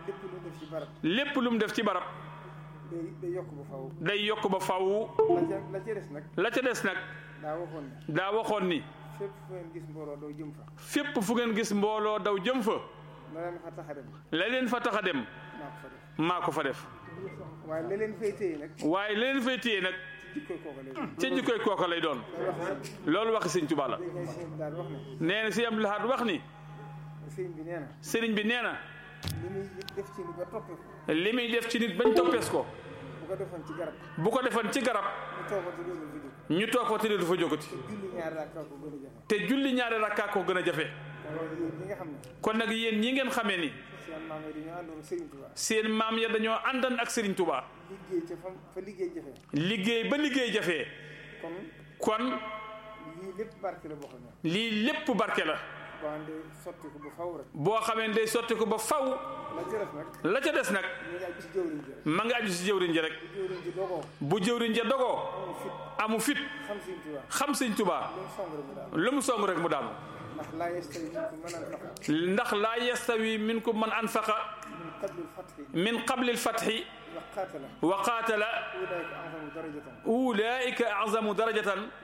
lépp lu def ci barab lépp lu mu def ci barab day day yokk ba faw day yokk ba faw la ca la ca des nag la ca des nag daa waxoon ne daa waxoon ni fépp fu ngeen gis mbooloo doo jëm fa fépp fu ngeen gis mbooloo daw jëm fa la leen fa tax a dem la leen fa tax a dem maa ko fa def maa ko fa def waaye la leen fay téye nag waaye la leen fay téye nag jikkoy kooka lay doon ca jikkoy kooka lay doon loolu waxi sëñ Tuubaa la dégg nga sëñ daal wax ne nee na si Abdou Lahad wax ni sëñ bi nee na sëriñ bi nee na li muy def ci ni ba toppee ko li muy def ci nit bañ toppees ko bu ko defoon ci garab bu ko defoon ci garab mu toogati loolu fi jóg ñu toog fa tëddee du fa jógati julli ñaari rakka ko gën a jafe te julli ñaari rakkaa ko gën a jafe loolu yéen ñi nga xam ne kon nag yéen ñi ngeen xamee ni seen maam yi dañoo àndoon Serigne Touba seen maam ya dañoo àndan ak Serigne Touba liggéey ca fa fa liggéey jafe liggéey ba liggéey jafee kon kon lii lépp barke la boo xam ne lii lépp barke la boo xam ne sotti ko bu faw rek boo xamee ne day sotti ko ba faw la ci def nag la ca des nag ñu ngi ci jëwriñ ji rek ma nga aju si jëwriñ ji rek jëwriñ ji dogoo bu jëwriñ ja dogoo amul fit amu fit xam Serigne Touba xam Sëñ Touba lu mu song rek mu daal lu mu song rek mu daanu ndax laa yestawi minkum man anfaqa ndax laa yastawi minkum man anfaqa min qabli al-fathi min qabli alfatxi wa qaatala wa qaatala ulaa'ika a'zamu darajatan ulaika azamu darajatan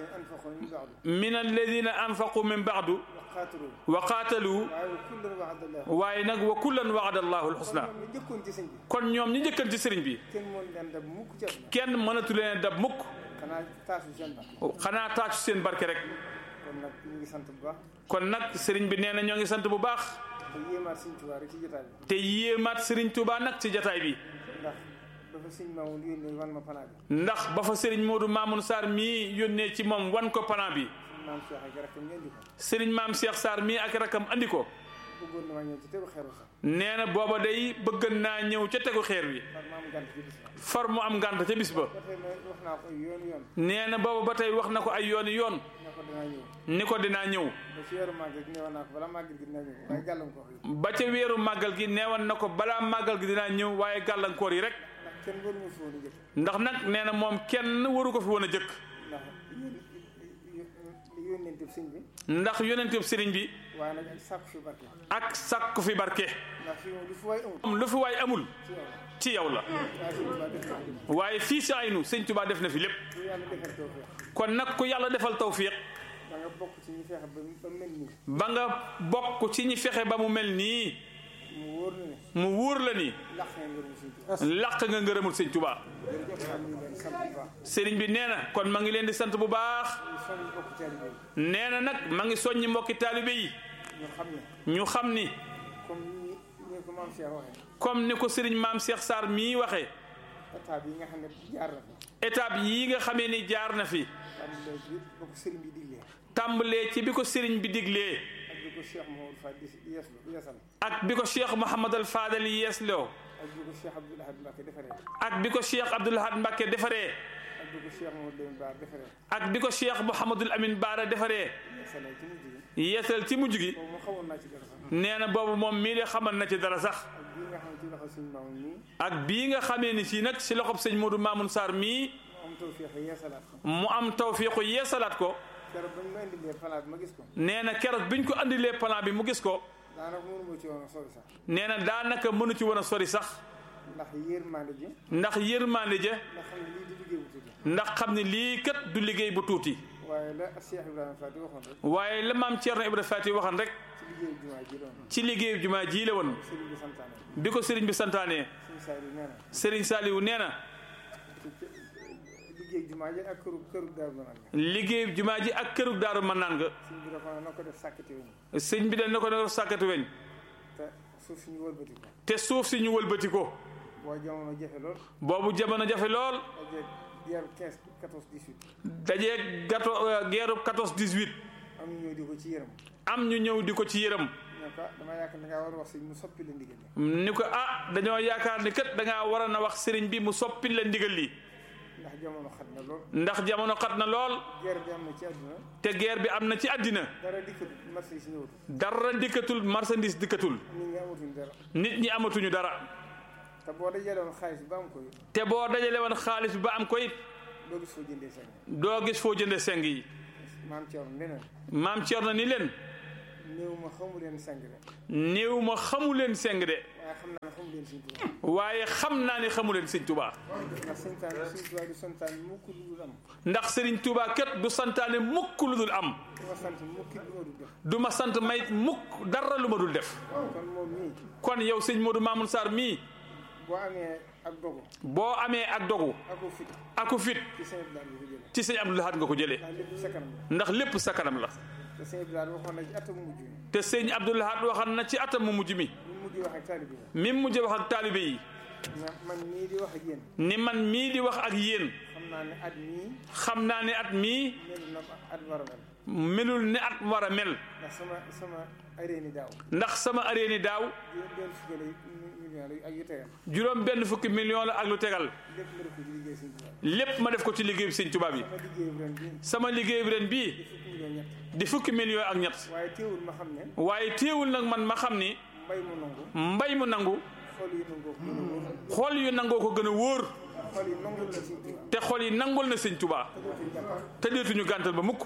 min alladhina anfaqu min ba'du min alladina anfaqu min baadu wa qaatalu wa qaatalu waaye wa kullan wa'ada Allahu waaye nag wa kullan waada allahu alxusna ñoom ñu jëkkoon ci sëñ bi kon ñoom ñi njëkkan ci sëriñ bi kenn moo leen dab mukk ci àdduna kenn mënatu leen dab mukk xanaa taasu seen ba xanaa taacu seen barke rek kon nag ñu ngi sant bu baax kon nag sëriñ bi nee na ñoo ngi sant bu baax te yéemaat Sëñ Tuubaa rek ci jotaay bi te yéemaat sëriñ Touba nag ci jataay bi ndax dafa sëñ Mamoun yónnee wan ma panaa bi ndax ba fa sëriñ Modou Mamoun Sarr mii yónnee ci moom wan ko plan bi suñu maam Cheikh ak rakkam ñu indi ko sëriñ maam Cheikh Sarr mii ak rakam andi ko bëggoon na ma ñëw ci tegu xeeru sax nee na booba day bëgg naa ñëw ca tegu xeer wi par ma am gànt ci bis ba far mu am ngànt ca bis ba ba tey ma wax naa ko yoon yoon nee na booba ba tey wax na ko ay yooni yoon ne ko danaa ñëw ni ko dinaa ñëw ba ci weeru màggal gi newoon naa ko bala màggal gi dinaa ñëw waaye gàllankoor yi ba ca weeru màggal gi neewoon na ko balaa màggal gi dinaa ñëw waaye gàllankoor yi rek ndax kenn waru ma fi woon a jëkk ndax nag nee na moom kenn waru ko fi woon a jëkk ndax yón yónnente sëñ bi ndax yonentu sëriñ bi waaye nag ak sàkku fi barke ak sàkku fi barke ndax fii moom lu fi waay amul moom lu fi waay amul ci yow la ci yow la waaye sëñ Tuubaa def na ko waaye fii si aynu sëñ Tuubaa def na fi lépp lu yàlla defal tawfeex kon nag ku yàlla defal tawfiq da nga bokk ci ñi feexe ba ba mel nii ba nga bokk ci ñi fexe ba mu mel nii mu wóor na ne mu wóor la ni laq nga ngërëm sëñ Tuubaa làq nga ngërëmul sëñ Tuubaa jërëjëf am nañu leen sant bu baax sëriñ bi nee na kon ma ngi leen di sant bu baax ñu soññ bokk taalibe yi nee na nag ma ngi soññi mbokki taalibe yi ñu xam ne ñu xam ni comme ni ñu ko maam Cheikh waxee comme ni ko sëriñ maam Cheikh Sarr mii waxee état bi nga xam ne jaar na fi étape yii nga xamee ni jaar na fi am léegi bi ba ko sëriñ bi diglee tàmbalee ci bi ko sëriñ bi diglee ak bi ko Cheikh Mouhamadou Fall di yeeslu yeesal ak bi ko Cheikh Mouhamadal Fadal yeesloo ak bi ko Cheikh Abdoul Ahad Mbacké defaree ak bi ko Cheikh Abdoul Ahad Mbacké defaree ak bi ko Cheikh Mouhamadou Lamine Bara defaree ak bi ko Cheikh Mouhamadul Amin Baara defaree yeesalee ci mujj gi yeesal ci mujj gi boobu mu xawoon naa ci dara sax nee na boobu moom mii de xamal na ci dara sax ak bii nga xam ne ci loxo suñu maam nii ak bii nga xamee ni si nag si loxob sëñ Modou Mamoun Sarr mii mu am tawfeex yeesalaat ko mu am tawfiixu yeesalaat ko keroog ba ñu ma indilee palaat ma gis ko nee na keroog biñ ko andilee plan bi mu gis ko daanaka mënu ma ci woon a sori sax nee na daanaka mënu ci woon a sori sax ndax yërmande ji ndax yërmande ja ndax xam ne lii di liggéey bu tuuti ndax xam ne lii kat du liggéey bu tuuti waaye la Cheikh Ibrahima Fati waxoon rek waaye la maam Thierno Ibrahima Fati waxan rek ci liggéeyu jumaa ji doon ci liggéeyu jumaa ji la woon sëriñ bi santaane bi ko sëriñ bi santaanee suñu saa yi nee na sëriñ Saliou nee na liggéey jumaa ji ak këru këru daaru ma naan liggéeyu jumaa ji ak kërug daaru mën naan nga suñ bi dafa na ko def sàkkati wuñ sëñ bi dañ na ko ne sàkkati weñ te suuf suñu wëlbati ko te suuf si ñu wëlbati ko boo jamono jafe lool boobu jamono jafe lool ak yeeru 15 14 18 dajee gato geerub 14 18 am ñu ñëw di ko ci yërëm am ñu ñëw di ko ci yërëm ne ko dama yaakaar da ngaa war a wax sëñ mu soppi la ndigal li ni ko ah dañoo yaakaar ni kat da ngaa waroon a wax sëriñ bi mu soppi la ndigal li ndax jamono xat na lool ndax jamono xat na lool guerre bi am na ci àdduna te guerre bi am na ci àddina dara dikkatu marché yi si ñëwatu dara dikkatul marchandise dikkatul nit ñi amatuñ dara nit ñi amatuñu dara te boo dajale woon xaalis bi ba am ko it te boo dajale woon xaalis bi ba am ko it doo gis foo jëndee seen doo gis foo jënde seng yi maam Thierno leneen maam Thierno ni leen néew ma xamu leen sang de néew ma xamu leen seng de waaye xam naa ne xamu leen Sëñ Tuubaa waaye xam naa ne xamu leen sëñ Tuubaa ndax sëñ taan Sëñ Tuubaa du santaan mukk lu dul am ndax sëriñ Tuubaa kat du santaane mukk lu dul am du ma sant mukki lu ma dul def du ma sant may mukk dara lu ma dul def kon moom mii kon yow sëñ Modou Mamoun Sarr mii boo amee ak dogu boo amee ak dogu ako fit aku fit ci sëñ Abdou Lahad nga ko jëlee ci sëñ Abdou Lahad nga ko jëlee ndax lépp sa kanam la ndax lépp sa kanam la te sëñ Abdou Lahad waxoon na ci atam mujj mi te sëñ Abdou Lahad waxan na ci atam mu mujj mi mu mujj wax ak taalibe yi mi mujj wax ak taalibe yi na man mii di wax ak yéen ni man mii di wax ak yéen xam naa ne at mii xam naa ne at mii melu na at war a mel melul ne at war a mel ndax sama sama aréeni daaw ndax sama aréeni daaw juróom benn fukki million yi ak yu tegal juróom benn fukki million la ak lu tegal lépp ma def ko ci liggéey sëñ Tuubaa lépp ma def ko ci liggéeyu sëñ Tuubaa bi sama liggéey bu ren bii sama liggéey bi ren bii di fukki million di fukki million ñett ak ñett waaye teewul ma xam ne waaye téewul nag man ma xam ni mbay mu nangu mbay mu nangu xol yu nangoo ko gën a wóor xol yu nangoo ko gën a wóor xol yi nangul la sëñ Tuubaa te xol yi nangul na sëñ Tuubaa te dootuñ te deetuñu jàppal gàntal ba mukk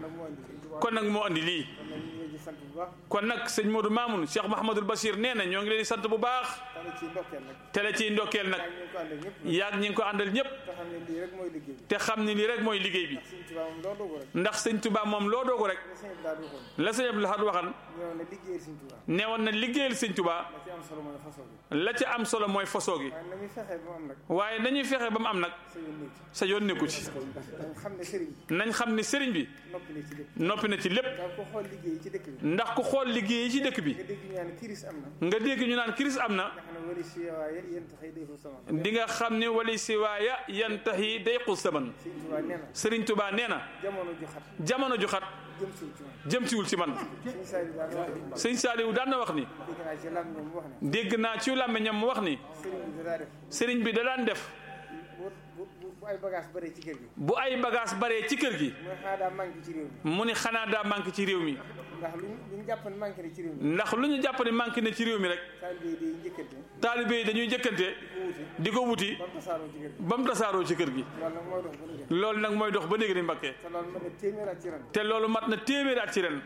kon nag moo andi kon nag moo andi lii sëñ Tuubaa kon nag ñu ngi leen di sant bu baax kon nag sëñ Modou Mamoun Cheikh Mahamadul Bachir nee na ñoo ngi leen di sant bu baax tane ci ndokkeel nag te la ciy ndokkeel nag ak ñu ngi ko ànd ak ñëpp yaag ñi ngi ko àndal ñëpp te xam ne lii rek mooy liggéey bi te xam ni lii rek mooy liggéey bi sëñ Tuubaa moom loolu ko rek ndax sëñ Tuubaa moom loo doogu rek la sëñ Abdou Lahad waxoon la sëñ Abdou Lahad waxan ñëw na liggéeyal sëñ Tuubaa neewoon na liggéeyal sëñ Tuubaa la ci am solo mooy façon bi la ca am solo mooy fasoo gi waaye na muy fexee ba mu am nag waaye nañuy fexe ba mu am nag sa yoon nekk sa yoon nekku ci dañ xam ne sëriñ bi nañ xam ni sëriñ bi noppi na ci lépp noppi na ci lépp daa ko xool liggéey ci dëkk bi ndax ku xool liggéey yi ci dëkk bi nga dégg ñu naan kiris am na nga dégg ñu naan kiris am na nga xam ne wali si waaye yéen taxay day fa sama di nga xam ni wali siwaaya yantahi day xul saman sëñ Tuubaa nee na sëriñ Tuubaa nee na jamono ju xat jamono ju xat jëm suñ ci man jëm siwul ci man sëñ Saliou daal wax ni sëñ Saaliwu daan na wax ni dégg naa ci lam ñoom mu wax ne dégg naa ci làmmiñam mu wax ni sëriñ bi daa def sëriñ bi da daan def bu bu bu ay bagage bare ci kër gi bu ay bagage baree ci kër gi mooy xanaa daa manqué ci réew mi mu ni xanaa daa manqué ci réew mi ndax lu ñu lu ñu jàpp ne manqué na ci réew mi ndax lu ñu jàpp ne manqué na ci réew mi rek taalibe yi day njëkkante taalibe yi dañuy jëkkante di ko wuti di ko wuti ba mu tasaaroo ci kër gi ba mu tasaaroo ci kër gi loolu nag mooy dox ba loolu nag mooy dox ba léegi léegi ni Mbakke te loolu mën na téeméer at ci ren te loolu mat na téeméeri at ci ren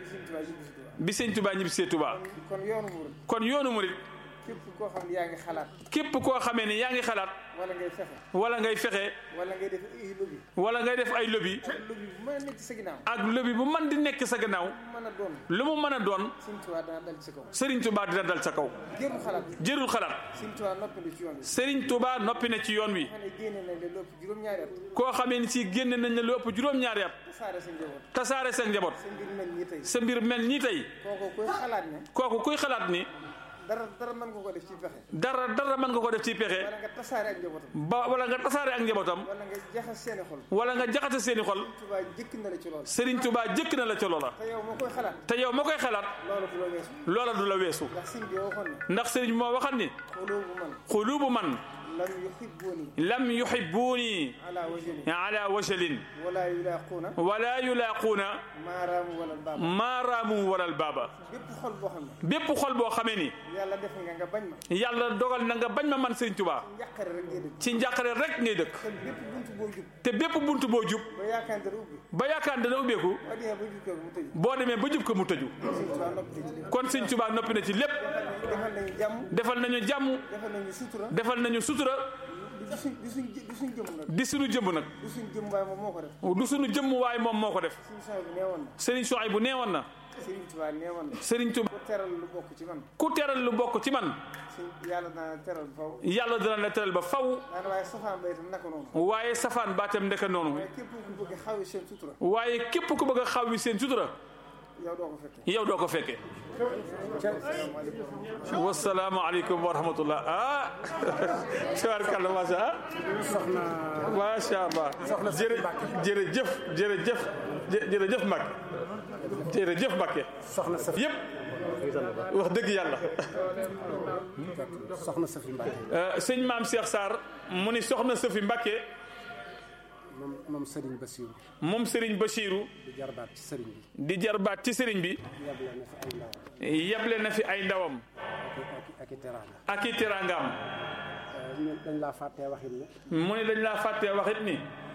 bi sëñ Tuubaa jubbi si Tuubaa bi sëñ Tuubaa ñibbisee Tuubaa kon yoonu murid kon yoonu murit képp koo xam ne yaa ngi xalaat képp koo xamee ni yaa ngi xalaat wala ngay fexe wala ngay fexe wala ngay def ay lobby wala ngay def ay lobby lobby bu mën a nekk sa ginnaaw ak lobby bu man di nekk sa gannaaw bu mën a doon lu mu mën a doon sëñ Tuubaa dana dal ci kaw Serigne Touba dina dal sa kaw jëru xalaat jërul xalaat sëñ Tuubaa noppi na ci yoon bi Serigne Touba noppi na ci yoon wi xam ne génne nañ la lépp juróom-ñaari at koo xamee ni si génne nañ la lu ëpp juróom-ñaari at tasaare sa njaboot tasaare sa njaboot sa mbir mel nii tey sa mbir mel nii tey kooku koy xalaat ne kooku kuy xalaat ni dara dara mën nga ko def ci pexe dara dara mën nga ko def ci pexe wala nga tasaare ak njabootam ba wala nga tasaare ak njabootam wala nga jaxas seeni xol wala nga jaxate seeni xol Tuubaa jëkk na la ci lool Serigne Touba jëkk na la ca loola te yow moo koy xalaat te yow ma koy xalaat loolu du la weesu loola du la weesu ndax sëñ bi waxoon ne ndax Serigne moo waxat ni xulubu man xulubu man lam yuhibbuni lam yuhibbuuni ala wajali ala wajalin wala yulaquuna wala yulaaquuna maaraamu wala baaba maaraamu walal baaba bépp xol boo xam ne bépp xol boo xamee ni yàlla def nga nga bañ ma yàlla dogal na nga bañ ma man Serigne Touba njàqare rek ngay dëgg ci njàqare rek ngay dëkk te bépp buntu boo jub te bépp buntu boo jub ba yaakaar dara ubbi ba yaakaar dana ubbeeku boo demee ba jub ko mu tëju boo demee ba jub ko mu tëju sëñ Tuubaa noppi ci lépp kon Serigne Touba noppi na ci lépp defal nañu jàmm defal nañu jàmm defal nañu sutura defal nañu sutura du suñ du suñ du suñ jëm nag di suñu jëmm nag du suñ jëm waaye moom moo ko def du suñu jëmm waaye moom moo ko def suñu sang bi neewoon na Serigne Souhaïbou nee woon na Sëriñ Tuubaa neewoon na Serigne Touba ku teral lu bokk ci man ku teral lu bokk ci man suñ yàlla dana teral faw yàlla dana la teral ba faw daana waaye safaan ba itam naka noonu waaye safaan baatam ndeka noonu waaye képp ku bëgg xawi seen sutura waaye képp ku bëgg a xaw wi seen sutura yow doo ko fekkee yow doo ko fekkee asalaamaaleykum wasalaamu aleykum wa rahmatullah ah tabaarkalla macha ah macha allah jërë jërëjëf jërëjëf jë- jërëjëf Mbacke jërëjëf Mbacke soxna Safi yëpp wax dëgg yàlla soxna Safi Mbacke Euh, sëñ maam Cheikh Sarr mu ni soxna Safi Mbacke moom moom Serigne Bassirou moom Serigne Bachirou di jarbaat ci Serigne bi di jarbaat ci Serigne bi yable na fi ay ndawam yeble na fi ay ndawam ak ak i teraanga ak i teraangaam ñun dañ laa fàttee waxit ne mu ni dañ laa fàttee waxit ni